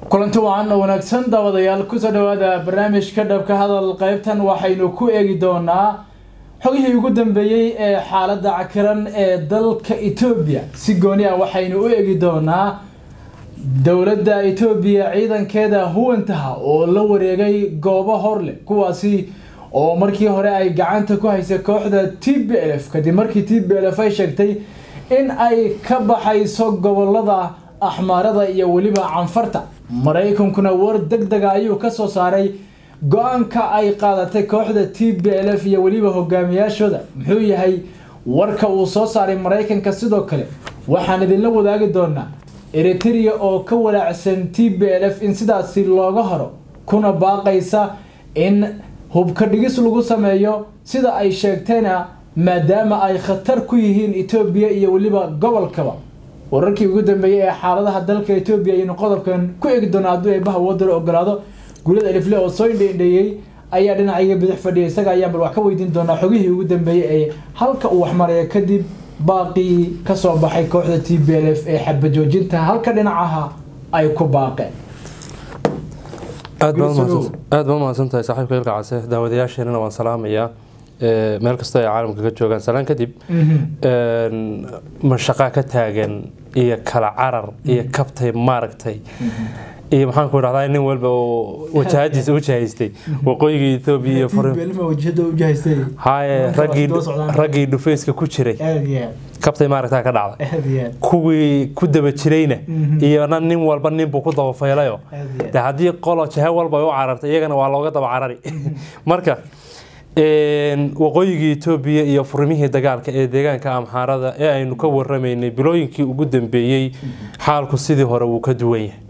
kulanti wacan oo wanaagsan daawadayaal kusoo dhawaada barnaamijka dhabka hadal qaybtan waxaynu ku eegi doonaa xogihii ugu dambeeyey ee xaaladda cakiran ee dalka etoobiya si gooni ah waxaynu u eegi doonaa dowladda etoobiya ciidankeeda huwantaha oo la wareegay goobo horleh kuwaasi oo markii hore ay gacanta ku haysay kooxda t b l f kadib markii t b l f ay sheegtay in ay ka baxayso gobolada axmaarada iyo weliba canfarta maraykankuna war deg dega ayuu kasoo saaray go-aanka ay qaadatay kooxda t b l f iyo weliba hogaamiyaashooda muxuu yahay warka uu soo saaray maraykanka sidoo kale waxaan idinla wadaagi doonaa eritrea oo ka walaacsan t b l f in sidaasi looga horo kuna baaqaysa in hubka dhigis lagu sameeyo sida ay sheegtayna maadaama ay khatar ku yihiin etoobiya iyo weliba gobolkaba wararkii ugu dambeeyey ee xaaladaha dalka etoobiya ayaynu qodobkan ku eegi doonaa hadduu eebaha wadar ogolaado guulada alifle oo soo indheindheeyey ayaa dhinacayga bidix fadhiya isaga ayaan bal wax ka weydiin doonaa xogihii ugu dambeeyey ee halka uu waxmaraya kadib baaqii kasoo baxay kooxda t b l f ee xabajoojinta halka dhinacaha ay ku baaqeen aad baa umahadsantahay saaxiibka ilka case daawadayaasheenana waan salaamayaa meel kastoo ay caalamka ka joogaan salaan kadib mashaqaa ka taagan iyo kala carar iyo kabtay maaragtay iyo maxaan ku dhahdaa nin walba oo wajahadiisa u jahaystay waqooyiga etoobiya iyo haye raggii dhufeyska ku jiray kabtay maaragtaa ka dhacday kuwii ku daba jirayna iyona nin walba ninbuu ku dabafaylayo de haddii qolo jahe walba ay u carartay iyagana waa looga daba carari marka waqooyigii etoobiya iyo furimihii dagaalka ee deegaanka amxaarada ee aynu ka waramaynay bilooyinkii ugu dambeeyey xaalku sidii hore wuu ka duwan yahay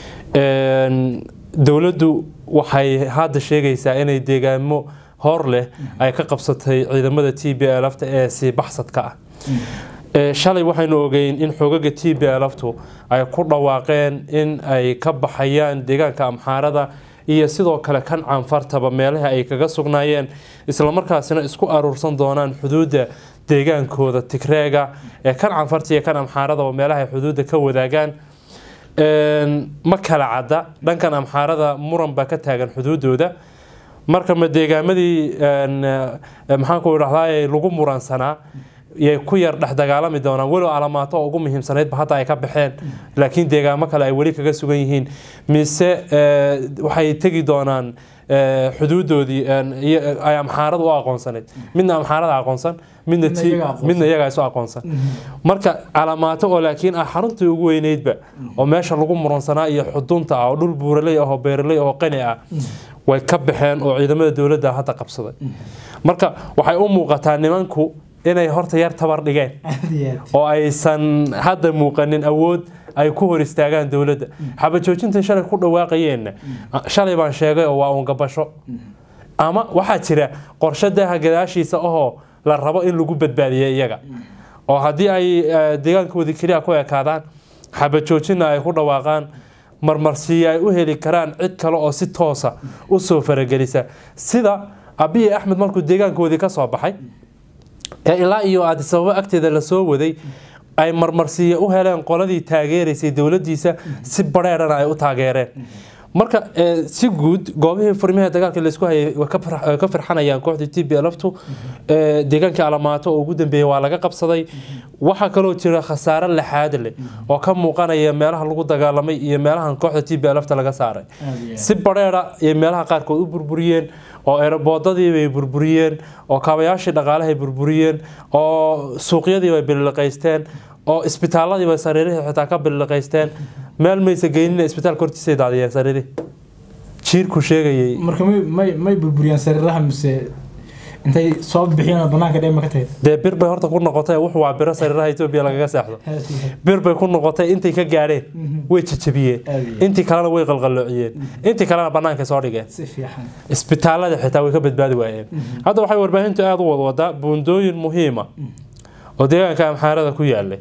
dowladdu waxay hadda sheegaysaa inay deegaamo hor leh ay ka qabsatay ciidamada t b lfta ee sii baxsadka ah shalay waxaynu ogeyn in xoogaga t b lftu ay ku dhawaaqeen in ay ka baxayaan deegaanka amxaarada iyo sidoo kale kan canfartaba meelaha ay kaga sugnaayeen islamarkaasina isku aruursan doonaan xuduudda deegaankooda tigreega ee kan canfarta iyo kan amxaaradaba meelaha ay xuduudda ka wadaagaan ma kala cadda dhankan amxaarada muran baa ka taagan xuduudooda marka ma deegaamadii maxaanku idhahdaa lagu muransanaa yay ku yar dhex dagaalami doonaan walow alamaato oo ugu muhiimsanaydba hadda ay ka baxeen laakiin deegaamo kale ay weli kaga sugan yihiin mise waxay tegi doonaan xuduudoodii ay amxaarada u aqoonsanayd midna amxaarada aqoonsan midna iyagaa isu aqoonsan marka calamaato oo laakiin ah xaruntii ugu weyneydba oo meesha lagu muransanaa iyo xudunta ah oo dhul buuraley ahoo beeraley oo qani ah way ka baxeen oo ciidamada dowladda hadda qabsaday marka waxay u muuqataa nimanku inay horta yar tabar dhigeen oo aysan hadda muuqanin awood ay ku hor istaagaan dowladda xabajoojintan shalay ku dhawaaqayeenna shalay baan sheegay oo waa uun gabasho ama waxaa jira qorshe daaha gadaashiisa ahoo la rabo in lagu badbaadiya iyaga oo haddii ay deegaankoodii keliya ku ekaadaan xabajoojinna ay ku dhawaaqaan marmarsiiya ay u heli karaan cid kale oo si toosa u soo faragelisa sida abiyi axmed markuu deegaankoodii ka soo baxay ee ilaa iyo aadisababo agteeda lasoo waday ay marmarsiiya u heleen qoladii taageeraysay dowladiisa si bareerana ay u taageereen marka si guud goobihii furmihii dagaalka laysku hayay ka firxanayaan kooxdii t b lftu deegaankii alamaato oo ugu dambeeyey waa laga qabsaday waxaa kaloo jira khasaare laxaad leh oo ka muuqanaya meelaha lagu dagaalamay iyo meelahan kooxda t b lfta laga saaray si bareera ay meelaha qaarkood u burburiyeen oo eroboodadii bay burburiyeen oo kaabayaashii dhaqaalahay burburiyeen oo suuqyadii bay bililiqaysteen oo isbitaaladii bay sariirihii xitaa ka bililiqaysteen meel maysa geynina isbitaalka hortiisay daadiyeen sariirihii jiirku sheegayay marka may may burburiyaan sariiraha mise intay soo bixiyeen banaanka dheema ka tahay dee bir bay horta ku noqotay wuxuu waa biro sariiraha etoobiya lagaga seexdo bir bay ku noqotay intay ka gaadheen way jajabiyeen intii kalena way qalqaloociyeen intii kalena banaanka soo dhigeen isbitaalada xitaa way ka badbaadi waayeen hadda waxay warbaahintu aada u wadwadaa buundooyin muhiima oo deegaanka amxaarada ku yaalay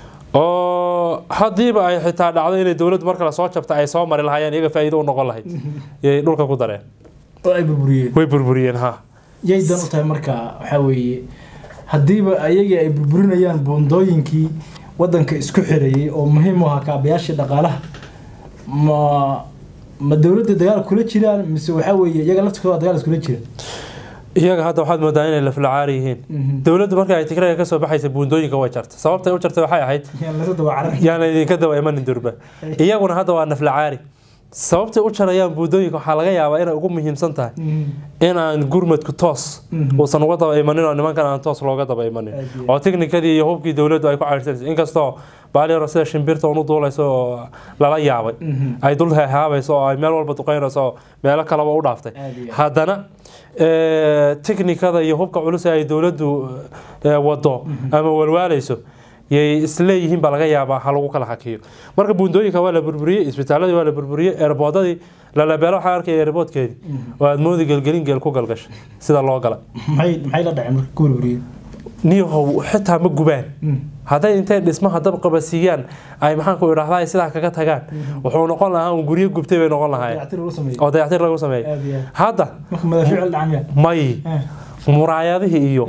oo haddiiba ay xitaa dhacdo inay dowladdu mar kale soo jabta ay soo mari lahaayeen iyaga faa'iido u noqon lahayd yay dhulka ku dareen oo ay burburiyeen way burburiyeen ha yay dan u tahay marka waxaa weeye haddiiba ayagii ay burburinayaan buundooyinkii wadanka isku xirayay oo muhiim u ahaa kaabayaashii dhaqaalaha ma ma dowladda dagaal kula jiraan mise waxaa weeye iyaga laftirkooda dagaal iskula jira iyaga hadda waxaad moodaa inay laflacaari yihiin dowladdu marka ay tigrayga ka soo baxaysa buundooyinka way jarta sababtay u jartay waxay ahayd Yaan lasoo daba carar. yaana idinka daba imanin durba iyaguna hadda waa naflacaari sababtay u jarayaan buundooyinka waxaa laga yaabaa inay ugu muhiimsan tahay Mhm. inaan gurmadku toos Mhm. uusan uga daba imanin oo nimankan aan toos looga daba imanin Aad iyo oo tiknikadii iyo hubkii dowladdu ay ku cayrsanayso inkastoo baaliyaro sida shimbirta unu duulayso oo lala yaabay Mhm. ay dul heehaabayso oo ay meel walba duqeynayso oo meelo kaleba u dhaaftay Aad iyo aad. haddana eh, tiknikada iyo hubka culus ee ay dowladdu eh, wado ama walwaalayso yay isleeyihiin baa laga yaabaa ha lagu kala hakiyo marka buundooyinka waa la burburiyey isbitaaladii waa la burburiyey eerboodadii lalabeelo waxaa arkaya eerboodkeedii oo aad moodi gelgelin geel ku galgashay sida loo galay maxay maxay la dhaceen marka ku burburiyeen niyahow xitaa ma gubaan hadday intay dhismaha dab qabasiiyaan ay maxaanku idhahdaa sidaa kaga tagaan wuxuu noqon lahaa un guryo gubtay bay noqon lahaayeen dayactir lagu sameeyey oo dayactir lagu sameeyey aad iyo aad hadda marka madaafiic la dhacan yaa may muraayadihii iyo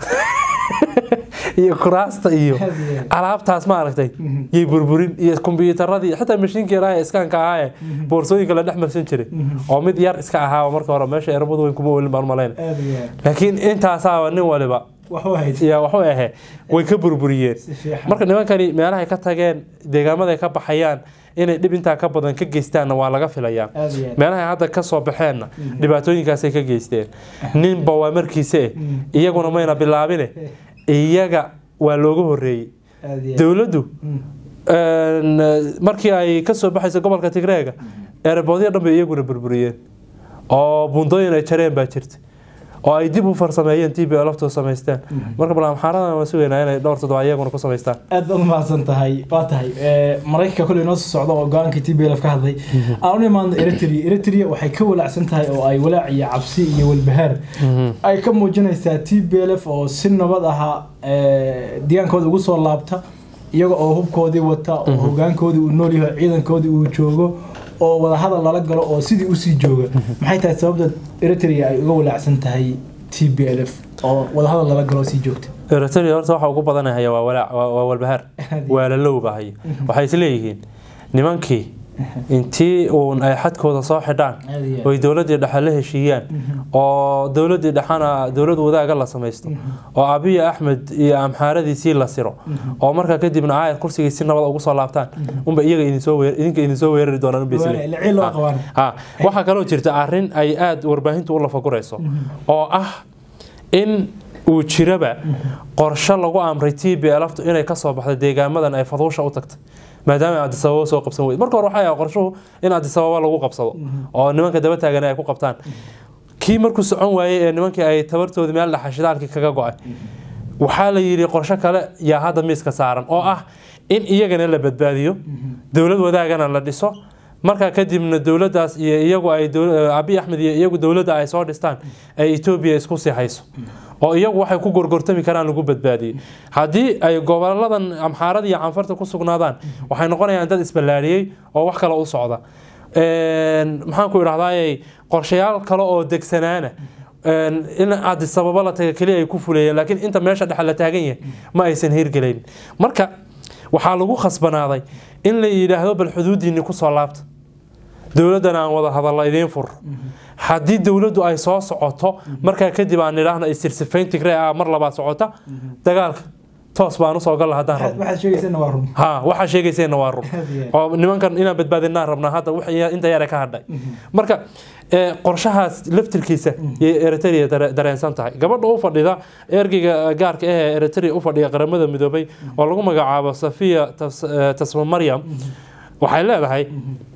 iyo kuraasta iyo Aad iyo aad. alaabtaas ma aragtay yay burburin iyo kombiyuutaradii xitaa mashiinkii ilaahay iskaanka ahaa ee boorsooyinka la dhex marsan jiray oo mid yar iska ahaa marka hore meesha erbadu weyn kuma olin baan malayn aad iyo aad laakiin intaasaaba nin waliba waxu hayd yaa waxu ahe way ka burburiyeen si fiican marka nimankani meelahay ka tageen deegaamaday ka baxayaan inay dhib intaa ka badan ka geystaanna waa laga filayaa aad iyo aad meelahay hadda ka soo baxeenna dhibaatooyinkaasay ka geysteen ninba waa markiise eh iyaguna mayna bilaabine iyaga waa looga horeeyey aad iyo aad dowladdu Mm. een, markii ay ka soo baxayso gobolka tigreega eeraboodyo dhan bay iyaguna burburiyeen oo buundooyin ay jareen baa jirta oo ay dib u farsameeyeen tb laftoo samaysteen marka balamaxaaradan waan sugaynaa inay dhowr toddoba iyaguna ku samaystaan aad baad umahadsan tahay waa tahay ee, maraykanka koley noo soo socda oo go-aanka t b l f ka hadlay aan u imaano eritrea eritrea waxay ka walaacsan tahay oo ay walaac iyo cabsi iyo walbahaar ay ka muujinaysaa t b l f oo si nabad aha ee, deegaankooda ugu soo laabta iyaga oo hubkoodii wata oo hogaankoodii uu nool yahay ciidankoodii uu joogo oo wadahadal lala galo oo sidii usii jooga maxay tahay sababta eritrea ay uga walaacsan tahay t b l f oo wadahadal lala galo oo sii joogta eritrea horta waxa ugu badanahaya waa walaac waa waa walbahaar waa la lowbahaya waxay isleeyihiin nimankii intii uun ay xadkooda soo xidhaan Aad iyo aad. oy dowladii dhexe la heshiiyaan oo dowladii dhexena dowlad wadaaga la samaysto oo abiy axmed iyo amxaaradiisii la siro oo markaa kadibna aayar kursigii si nabad ugu soo laabtaan unba iyaga idinsoo weer idinka idinsoo weerari doonaan unba Waana isleeyihiin. ilciil loo qabaan. Ha, waxaa kaloo jirta arrin ay aada warbaahintu u lafagurayso oo ah in uu jiraba qorshe lagu amray t b lftu inay kasoo baxdo deegaamadan ay faduusha u tagtay maadaama ay adisababa soo qabsan weyde marka hore waxay ahaa qorshuhu in adisababa lagu qabsado oo nimanka daba taagan ay ku qabtaan kii markuu socon waayey ee nimankii ay tabartoodii meel dhaxa shidaalkii kaga go-ay waxaa la yidhi qorshe kale yaa hadda miiska saaran oo ah in iyagana la badbaadiyo dowlad wadaagana la dhiso markaa kadibna dowladdaas iyo iyagu ay dowl- abiy axmed iyo iyagu dowladda ay soo dhistaan ay etoobiya isku sii hayso oo iyagu waxay ku gorgortami karaan lagu badbaadiyey haddii ay goboladan amxaarada iyo canfarta ku sugnaadaan waxay noqonayaan dad isballaariyey oo wax kale u socda Een, maxaan ku idhahdaayey qorshayaal kale oo degsanaana een, in adisababa la taga keliya ay ku fuleeyeen laakiin inta meesha dhexe la taagan yahay ma aysan hirgelayn marka waxaa lagu khasbanaaday in la yidhaahdo bal xuduudiinni kusoo laabta dowladdan aan wada hadalla idiin fur haddii dowladdu ay soo socoto markaa kadib aan idhaahno isirsifayn tigree ah mar labaad socota dagaalka toos baan usoo galla haddaan waxaad rabno waxaad sheegaysana waa run ha waxaa sheegayseenna waa run Aad iyo aad. oo nimankan inaan badbaadinaan rabnaa hadda wix ya- inta yare ka hadhay marka ee, qorshahaas laftirkiisa yay eritrea dare- dareensan tahay gabadha u fadhida ergeyga gaarka ah ee eritrea u fadhiya qaramada midoobay oo lagu magacaabo safiya Tas- ee, tasma maryam waxay leedahay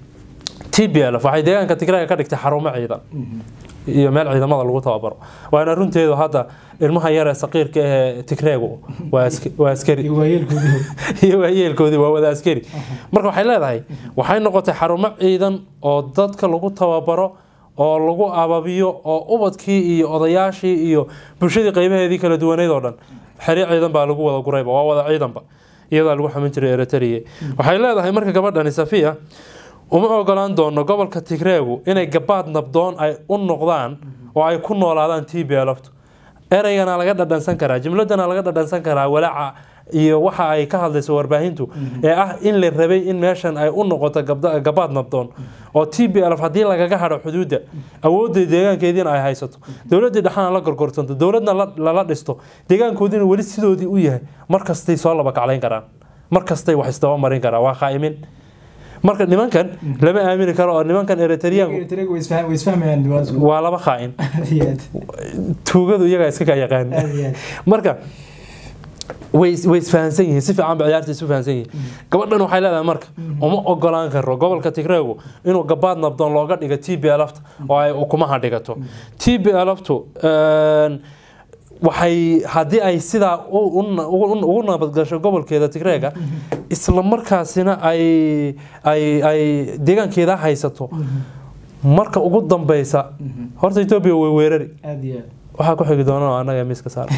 t b l waxay deegaanka tigraaga ka dhigtay xarumo ciidan iyo meel ciidamada lagu tababaro waana runteedu hadda ilmaha yar ee saqiirka ah ee tigreegu waa ask- waa askari iyo waayeelkoodii iyo waayeelkoodii waa wada askari marka waxay leedahay waxay noqotay xarumo ciidan oo dadka lagu tababaro oo lagu ababiyo oo ubadkii iyo odayaashii iyo bulshadii qaybaheedii kala duwaneyd oo dhan xeri ciidan baa lagu wada gurayba waa wada ciidanba iyadaa lagu xamin jiray eritrea waxay leedahay marka gabadhani safiya uma ogolaan doono gobolka tigreegu inay gabaad nabdoon ay u noqdaan oo ay ku noolaadaan t b lftu ereygana laga dhadhansan karaa jumladana laga dhadhansan karaa walaaca iyo waxa ay ka hadlayso warbaahintu ee ah in la rabay in meeshan ay u noqoto gabda- gabaad nabdoon oo t b lf haddii lagaga hadho xuduudda awoodda deegaankeediina ay haysato dowladdii dhexana la gorgortanto dowladna la- lala dhisto deegaankoodiina weli sidoodii u yahay markastay soo laba kaclayn karaan markastay wax isdaba marin karaan waa qaa'imin marka nimankan lama aamini karo oo nimankan eritreanku Eritrea way isfahm- way isfahmayaan waa isku- waa laba qaa'in aad iyo aad. tuugadu iyagaa iska ka yaqaan aad iyo aad. marka way is- way isfahansan yihiin si fiican ba ciyaarta isu fahansan yihiin gabadhan waxay leedahay marka uma ogolaan karo gobolka tigreegu inuu gabaad nabdoon looga dhigo t b lfta oo ay ukumaha dhigato t b lftu waxay haddii ay sidaa u- u- ugu ugu nabadgasho gobolkeeda tigreega isla markaasina ay ay ay deegaankeeda haysato marka ugu dambeysa horta etoobiya way weerari aad iyo aad. waxaa ku xigi doona oo annaga miiska saar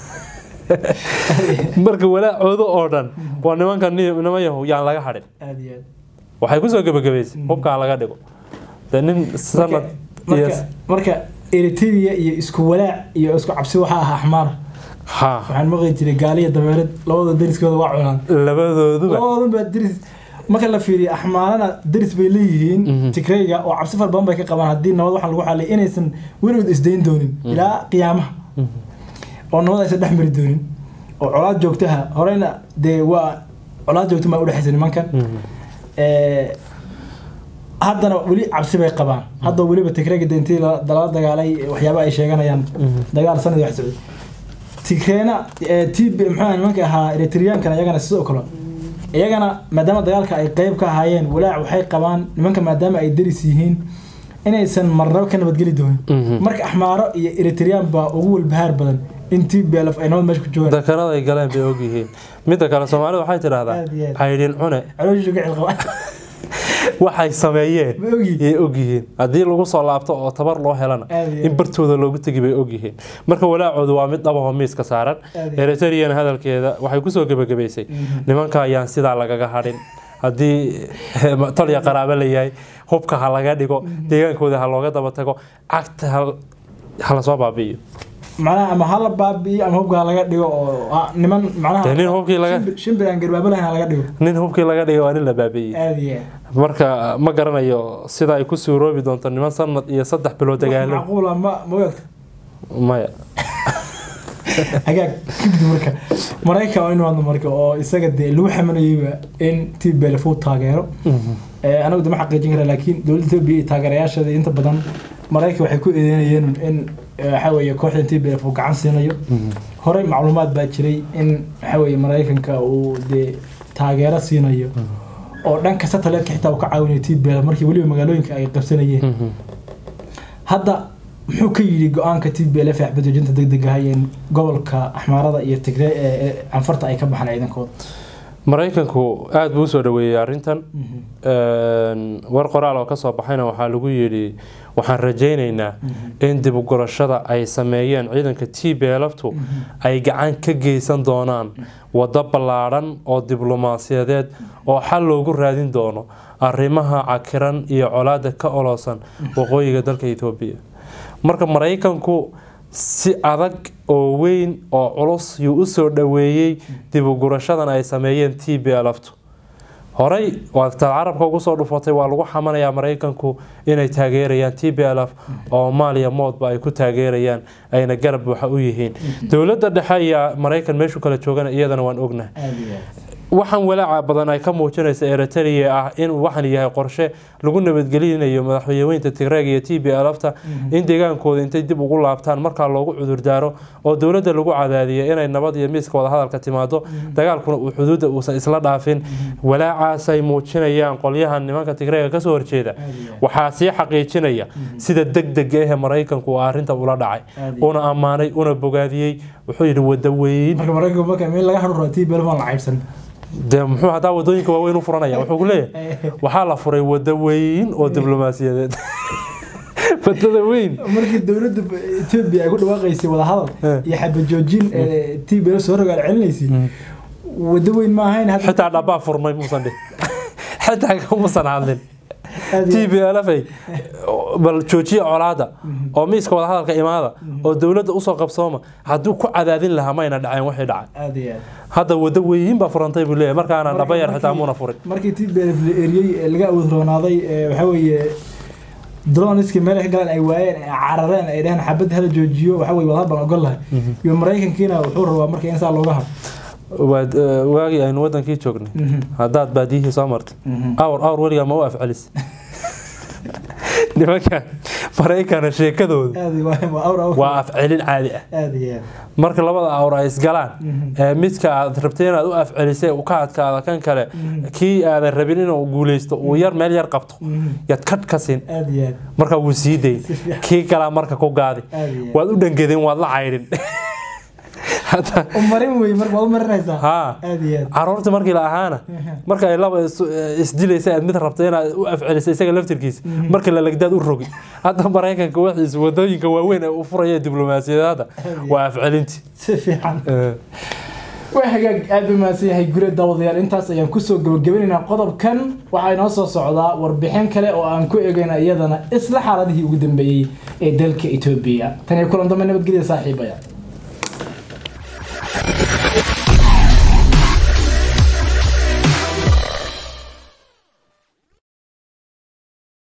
marka walaacooda oo dhan waa nimanka ni- niman yahow yaan laga hadhin aad iyo aad. waxay kusoo gebagabaysay hubkaa laga dhigo de nin sanad iyo marka marka eritrea iyo isku walaac iyo isku cabsi waxaa ahaa axmaar ha waxaan maqli jiray gaaliya dabeereed labada deriskooda waa cunaan labadooduba labadoodan baa deris marka la fiiriyo axmaarana deris bay leeyihiin Mhm. tigrayga oo cabsi fara badan bay ka qabaan haddii nabad waxaa lagu xalay inaysan weligood isdayn doonin ilaa qiyaamaha oo nabad aysan dhex mari doonin oo colaad joogtaha horeyna dee waa colaad joogta maa udhexaysa nimankan Mhm. Eh, haddana weli cabsi bay qabaan hadda weliba tigrayga de intii la- lala dagaalay waxyaaba ay sheeganayaan Mhm. dagaal sanad wax socday tigreena eh, tb maxaa nimanka ahaa eritreankana iyagana sidoo kale iyagana maadaama dagaalka ay qeyb ka ahaayeen walaac waxay qabaan nimanka maadaama ay deris yihiin inaysan marnaba ka nabadgeli doonin Mhm. marka axmaaro iyo eritrean baa ugu walbahaar badan in tblf ay nabad meesha ku joogaan dakarada ay galeen bay ogyihiin midda kale soomaalida waxay tidhaahdaa Aad iyo aad. caydhin cune calooshiisu ka cilqaba waxay sameeyeen ma ogyihin yay ogyihiin haddii lagu soo laabto oo tabar loo helana Aad iyo in aad. bartooda loogu tegi bay ogyihiin marka walaacoodu waa mid dhabahoo miiska saaran Aad iyo aad. eritrean hadalkeeda waxay kusoo gebagabaysay Mhm. nimanka ayaan sidaa lagaga hadhin haddii tolya qaraabo la yahay hubka ha laga dhigo deegaankooda ha looga daba tago cagta ha- ha lasoo baabi'iyo macnaha ama hala baabi'iyo ama hubka laga dhigo oo ah, niman macnaha Dee nin hubkii laga- shimbir- shimbir aan garbaabo lahayn ha laga dhigo nin hubkii laga dhigay waa nin la baabi'iyey aad iyo aad marka ma garanayo sida ay ku suuroobi doonto niman sanad iyo saddex bilood wax dagaalo macquula ma ma ogta maya hagaag kibdi marka maraykan waa inuu hadlo marka oo isaga dee lagu xamanayeyba in t belf uu taageero Eh, anagu de ma xaqiijin kara laakiin dowladda etoobiya iyo taageerayaasheeda inta badan maraykan waxay ku eedeynayeen in eh, waxaa weeye kooxda t belf uu gacan siinayo horey macluumaad baa jiray in waxaa weeye maraykanka uu dee taageero siinayo oo dhanka satellite-ka xitaa uu ka caawinayo t belf markii weliba magaalooyinka ay qabsanayeen hadda muxuu ka yidhi go-aanka t b l f xbadejinta degdeg ah in gobolka axmaarada iyo tigre ee canfarta ay ka baxaan ciidankooda maraykanku aada buu usoo dhaweeyey arrintan war qoraal oo kasoo baxayna waxaa lagu yidhi waxaan rajaynaynaa in dib ugurashada ay sameeyeen ciidanka t b lftu ay gacan ka geysan doonaan waddo ballaadhan oo diblomaasiyadeed oo xal loogu raadin doono arrimaha cakiran iyo colaada ka oloosan waqooyiga dalka etoobiya marka maraykanku si adag oo weyn oo culus yuu usoo dhaweeyey dib ugurashadan ay sameeyeen t b lftu horey waataad carabka ugu soo dhufatay waa lagu xamanayaa maraykanku inay taageerayaan t b l f oo maaliya moodba ay ku taageerayaan ayna garab waxa u yihiin dowladda dhexe iyo maraykan meeshu kala joogana iyadana waan ognahay waxaan walaaca badan ay ka muujinaysa eritrea ah inuu waxan yahay qorshe lagu nabadgelinayo madaxweyneweynta tigreeg iyo t b lfta in deegaankooda intay dib ugu laabtaan markaa loogu cudurdaaro oo dowladda lagu cadaadiyo inay nabad iyo miiska wadahadalka timaado dagaalkuna uu xuduudda uusan isla dhaafin walaacaasay muujinayaan qolyahan nimanka tigreega kasoo horjeeda waxaa sii xaqiijinaya sida degdega ahe maraykanku uu arinta ula dhacay una ammaanay una bogaadiyey wuxuu yidhi wadaweyn marka maraykanku marka meel laga hadhuro t b l aan la caybsan dee muxuu hadaa wadooyinka waaweyn u furanaya wuxuu ku leeyahay waxaa la furay wado weyn oo diblomaasiyadeed wadada weyn markii dowladda etoobiya ay ku dhawaaqaysay wadahadal iyo xabajoojin t b l soo rogaal celinaysay wado weyn ma ahayn xitaa dhabbaa furmay muusan dhih xitaa kumusan hadlin Aad t iyo b l f ay bal joojiya colaada oo miiska wadahadalka imaada oo dowladda usoo qabsooma hadduu ku cadaadin lahaa mayna dhaceen waxay dhacay aad iyo aad hadda waddo weyiin baa furantay buu leeyahay markaana Markii- dhaba yar xitaa markii- muuna furin markii tblf la eriyey ee laga awood roonaaday ee waxaa weeye droniski meel ay ka galaan ay waayeen ay carareen ay dhaheen xabadda hala joojiyo waxaa weye wadahad baan ogol lahay iyo maraykankiina wuxuu rabaa marka in saa looga haro waad eh, waagii aynu wadankii joognay haddaad baadiyihii soo martay awr awr weligaa ma u afcelis nimanka maraykana sheekadooda aad iyo waa- waa awr awr waa afcelin caadi ah aad iyo aad marka labada awr ay isgalaan ee midka aad rabtay inaad u afcelisay uu ka adkaada kan kale kii aadan rabin inuu guuleysto uu yar meel yar qabto yaad kadh ka siin aad iyo aad marka wuu sii dayn Si fiican. kii kalaa marka ku gaadi aad iyo aad waad u dhangedin waad la caydhin Hadda- u marin wey marka waad u marinaysaa haa aad iyo aad caruurta markii la ahaana marka ay laba is- isdilaysa aad mid rabta inaad u afcelisay isaga laftirkiisa marka la legdaad u rogi hadda maraykanka waxiisa wadooyinka waaweyn ee u furaya diblomaasiyadada waa afcelinti si fiican Eh, waa hagaag aad u mahadsan yahay gure daawadayaal intaas ayaan kusoo gabagabanaynaa qodobkan waxaa inoo soo socdaa warbixin kale oo aan ku eegayna iyadana isla xaaladihii ugu dambeeyey ee dalka etoobiya tan iyo kulan dambe nabadgelya saaxiibaya